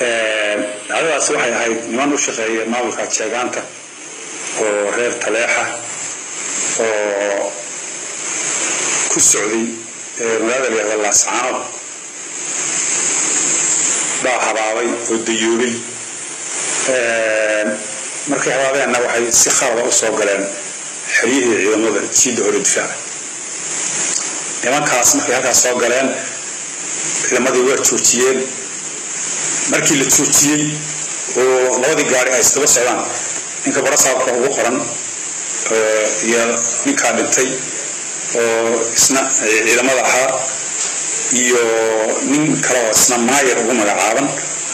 dhacdadaasi waxay ahayd niman u shaqeeya maamulka jeegaanta oo reer taleexa oo ku socday magaalada layahda laascaanood baa habaabay oo dayoobay markay habaabeenna waxay si khalada u soo galeen xeryihii ciidamada jiidda hore difaaca nimankaas markay halkaas soo galeen ciidamadii waa joojiyeen markii la joojiyey oo labadii gaari ay isdaba socdaan ninka barasaabka ugu qoran iyo ninkaa dhintay oo isna ciidamada ahaa iyo nin kale oo isna maayar ugu magacaaban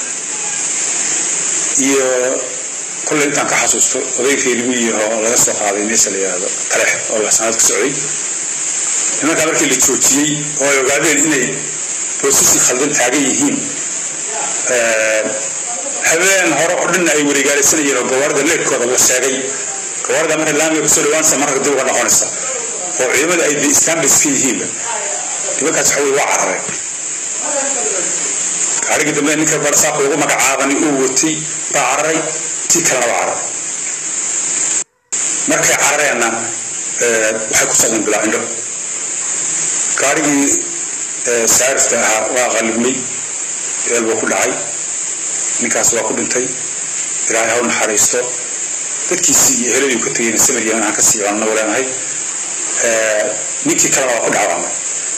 iyo kolley intaan ka xasuusto oday reermiyiah oo laga soo qaaday meesha la yidhaahdo taleex oo laasanaad ka socday nimankaa markii la joojiyey oo ay ogaadeen inay boosisi khaldan taagan yihiin habeen hore oo dhanna ay wareegaalaysanayeen oo gawaarida leerkooda la sheegay gawaarida marka laamiga kusoo dhawaanaysa marka dib uga noqonaysa oo ciidamada ay standards ka yihiinba nimankaas waxa wey waa carareen gaarigii dambe ninka barsaabka ugu magacaabani uu watay baa cararay tii kalena waa cararay markay carareenna waxay ku socdeen bilaa indho gaarigii saarifta ahaa waa qalibmay eel buu ku dhacay ninkaas waa ku dhintay ilaahay haw naxariisto dadkiisii iyo heladii ka tegayna samirya inaan ka sii cunno waleenahay ninkii kalena waa ku dhaawacmay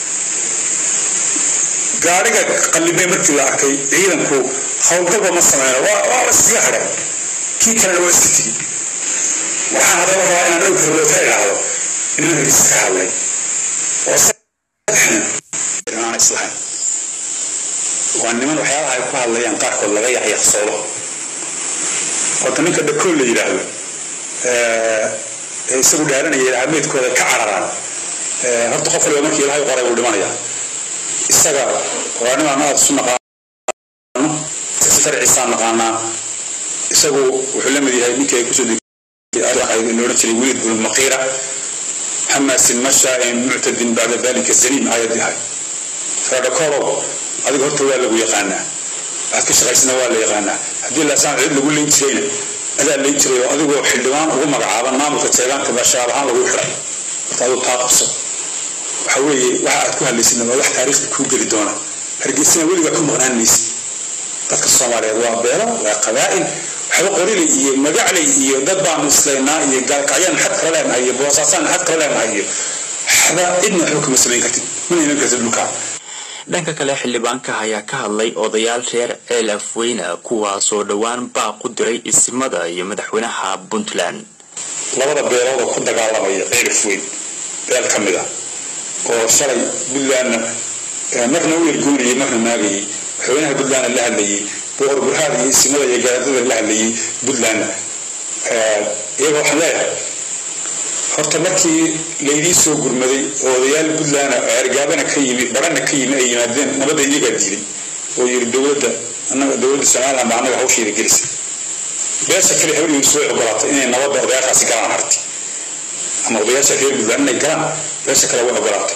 gaariga qalibmay markii la arkay ciidanku howlgalba ma sameyno waa iskaga hadheen kii kalena waa iska tegi waxaan haddaba rabaa inaan dhowr karloota idhaahdo nimanka iska hadlay oo aan islahayn waa niman waxyaabaha ay ku hadlayaan qaarkood laga yaxyaqsoodo horta ninka dhakool la yidhaahdo ee isagu dhaaranaya ahmeedkooda ka cararaan horta qof waliba markii ilahay qoray buu dhimanaya isaga waa nimaan aada isu naqaano farciisaan naqaanaa isagu wuxuu la mid yahay ninkii ay kusoo loodhan jiray weliid bnu maqiira xamaasin mashaa'in muctadin bacda dalika zaniim aayad yahay faadhakoolow adiga horta waa lagu yaqaanaa waxaad ka shaqaysana waa la yaqaanaa haddii laasaan cid lagu leyn jirayna adaa leyn jiray oo adigoo xildhibaan ugu magacaaban maamulka jeegaanka baa shabaab ahaan lagu xiray horta aduu taa qabso waxa weeye waxa aad ku hadlaysidna waa wax taariikhda kuu geli doona hargeysana weligaa ku maqnaan maysid dadka soomaaliyeed waa beelo waa qabaa'il waxba qoriley iyo magacley iyo dad baanu islaynaa iyo gaalkacyaan xad kala leenahay iyo boosaasaan xad kala leenahay iyo waxba cidna waxba kama samayn kartid mana iman kartid dhulkaa dhanka kale xildhibaanka ayaa ka hadlay odayaal reer ceel afweyne kuwaasoo dhowaan baaq u diray isimada iyo madaxweynaha puntland labada beelooda ku dagaalamaya ceel afweyn beel ka mid ah oo shalay puntlandna marna u ergoonayay marna maagayay madaxweynaha puntlandna la hadlayay boqor burhaad iyo isimada iyo garaadada la hadlayay puntlandna iyaga waxaan leeyahay horta markii laydii soo gurmaday oo odayaal puntland oo ergaabana ka yimi barana ka yimi ay yimaadeen nabadda iyagaa diiday oo yiri dowladda anaga dowladda somaliland baa annaga hawsheeda gelisay beesha kale hawligiisu way ogolaatay inay nabadda odayaashaasi galaan harti ama odayaasha reer puntland inay galaan beesha kale way ogolaatay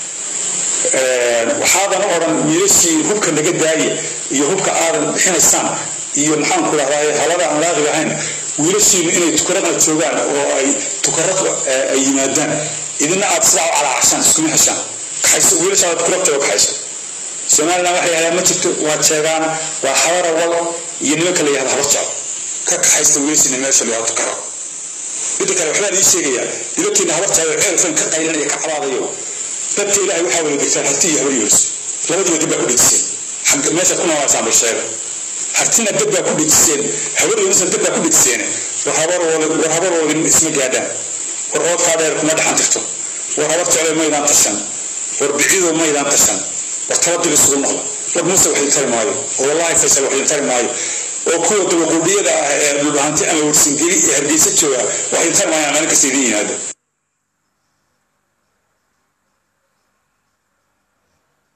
waxaadan u odhan wiilashii hubka naga daaya iyo hubka aadan bixinaysaan iyo maxaanku dhahdaa halada aan laaqi ahayn wiilashiinu inay tukarada joogaan oo ay tukara ay yimaadaan idina aad sidaa u calaacashaan iskuma heshaan kaxayso wiilashaada tukarabta oo kaxayso somaliland waxay yidhahdaan ma jirto waa jeegaan waa habara wal iyo nimanka la yihahda habar jecel ka kaxaysta wiilashiina meesha la yihahdo tukaro midda kale waxbaan ii sheegayaa nimankiina habar jecel oo ceelkan ka qaylinaya ka cabaadayo dadka ilaahay waxaa wada degtaan harti iyo habar yoos labadiiba dib baa ku dhejiseen meesha ku noolaysaan bal sheega hartina dad baa ku dhejiseen habaryoonisan dad baa ku dhejiseen war habaroodin isma gaadhaan war oodkaa dheer kuma dhaxan tirto war habar jeclo maydaan tashan war bicido maydaan tashan war tabadil isugu noqda war muuse wax idin tari maayo oo wallahi faysal wax idin tari maayo oo kuwa dabaquudhiyada ah ee dhulbahanti ama warsingeli iyo hargeysa jooga wax idin tari maayaan maalin kasta idin yimaada